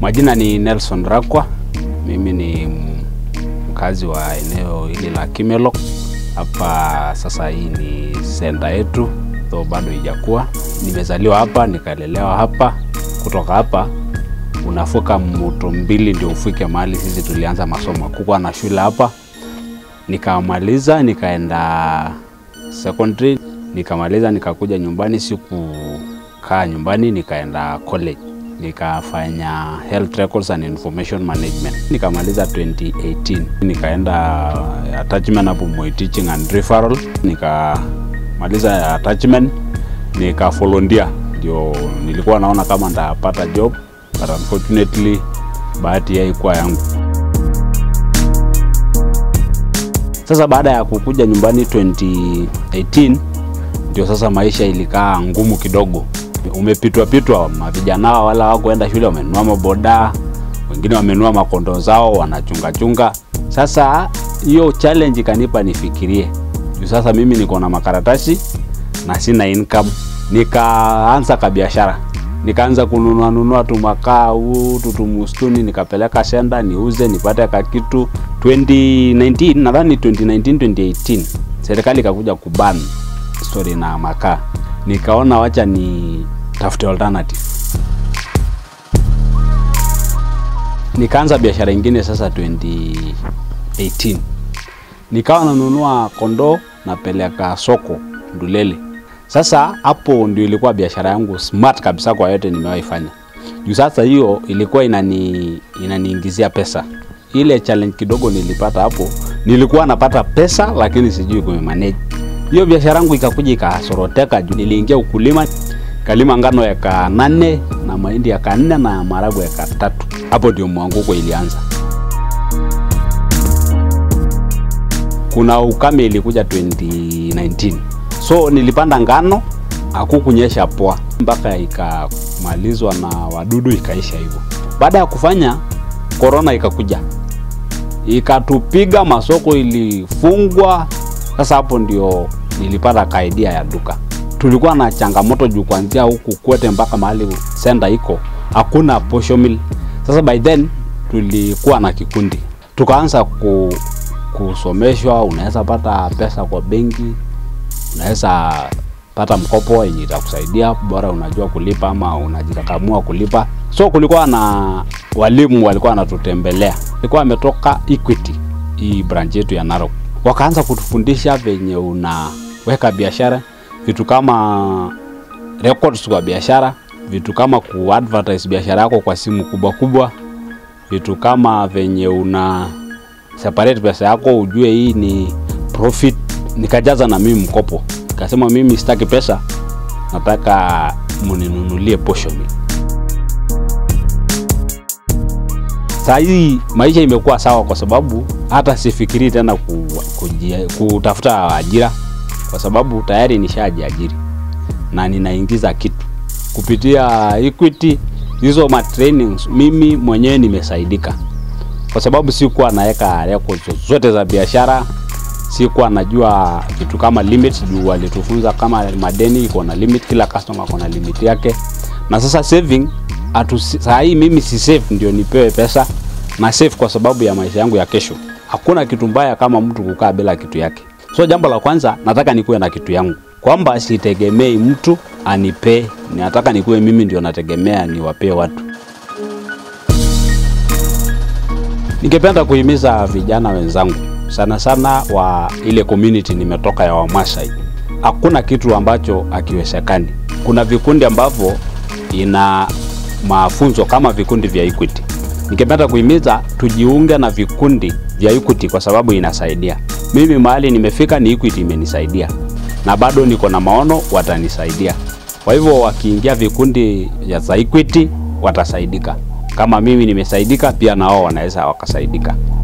Majina ni Nelson Rakwa. Mimi ni mkazi wa eneo hili la Kimelok. Hapa sasa, hii ni senta yetu, though bado ijakuwa. Nimezaliwa hapa nikalelewa hapa. Kutoka hapa unavuka mto mbili ndio ufike mahali sisi tulianza masomo. Kukuwa na shule hapa, nikamaliza nikaenda secondary, nikamaliza nikakuja nyumbani. Sikukaa nyumbani, nikaenda college nikafanya health records and information management nikamaliza 2018 nikaenda attachment hapo Moi teaching and referral nikamaliza attachment nika volunteer ndio nilikuwa naona kama ndapata job but unfortunately bahati haikuwa yangu sasa baada ya kukuja nyumbani 2018 ndio sasa maisha ilikaa ngumu kidogo umepitwa pitwa, mavijana wala hawakuenda shule, wamenunua maboda, wengine wamenunua makondo zao wanachunga chunga. Sasa hiyo challenge ikanipa nifikirie juu sasa mimi niko na makaratasi na sina income, nikaanza kabiashara nikaanza kununua nunua tu makaa huu tutumustuni, nikapeleka senda niuze nipate kakitu. 2019 nadhani 2019 2018 serikali ikakuja kuban story na makaa nikaona wacha ni tafute alternative. Nikaanza biashara ingine sasa 2018, nikawa nanunua kondoo napeleka soko Ndulele. Sasa hapo ndio ilikuwa biashara yangu smart kabisa kwa yote nimewahi fanya. Juu sasa hiyo ilikuwa inani inaniingizia pesa. Ile challenge kidogo nilipata hapo, nilikuwa napata pesa lakini sijui kumanage hiyo biashara yangu ikakuja ikasoroteka juu niliingia ukulima, kalima ngano eka nane na mahindi eka nne na maharagwe eka tatu. Hapo ndio mwanguko ilianza. Kuna ukame ilikuja 2019, so nilipanda ngano, hakukunyesha poa mpaka ikamalizwa na wadudu ikaisha hivyo. Baada ya kufanya, korona ikakuja ikatupiga, masoko ilifungwa. Sasa hapo ndio nilipata kaidia ya duka. Tulikuwa na changamoto juu kuanzia huku Kwete mpaka mahali senda iko hakuna posho mill. Sasa by then tulikuwa na kikundi, tukaanza ku, kusomeshwa. Unaweza pata pesa kwa benki, unaweza pata mkopo yenye itakusaidia bora unajua kulipa ama unajikakamua kulipa. So kulikuwa na walimu walikuwa wanatutembelea, ilikuwa ametoka Equity, hii branch yetu ya Narok wakaanza kutufundisha venye unaweka biashara, vitu kama records kwa biashara, vitu kama kuadvertise biashara yako kwa simu kubwa kubwa, vitu kama venye una separate pesa yako ujue hii ni profit. Nikajaza na mimi mkopo, nikasema mimi sitaki pesa, nataka muninunulie posho mill. Saa hii maisha imekuwa sawa kwa sababu hata sifikiri tena ku, kujia, kutafuta ajira kwa sababu tayari nishajiajiri na ninaingiza kitu kupitia Equity. Hizo ma trainings mimi mwenyewe nimesaidika kwa sababu sikuwa naweka records zote za biashara, sikuwa najua vitu kama limit, juu walitufunza kama madeni iko na limit, kila customer iko na limit yake. Na sasa saving atu, saa hii mimi si save ndio nipewe pesa na save kwa sababu ya maisha yangu ya kesho. Hakuna kitu mbaya kama mtu kukaa bila kitu yake. So jambo la kwanza nataka nikuwe na kitu yangu, kwamba sitegemei mtu anipee, nataka nikuwe mimi ndio nategemea niwapee watu. Ningependa kuhimiza vijana wenzangu sana sana wa ile community nimetoka ya Wamasai, hakuna kitu ambacho akiwezekani. Kuna vikundi ambavyo ina mafunzo kama vikundi vya Equity. Ningependa kuhimiza tujiunge na vikundi vya Equity kwa sababu inasaidia. Mimi mahali nimefika ni Equity imenisaidia, na bado niko na maono watanisaidia. Kwa hivyo wakiingia vikundi vya Equity watasaidika, kama mimi nimesaidika, pia na wao wanaweza wakasaidika.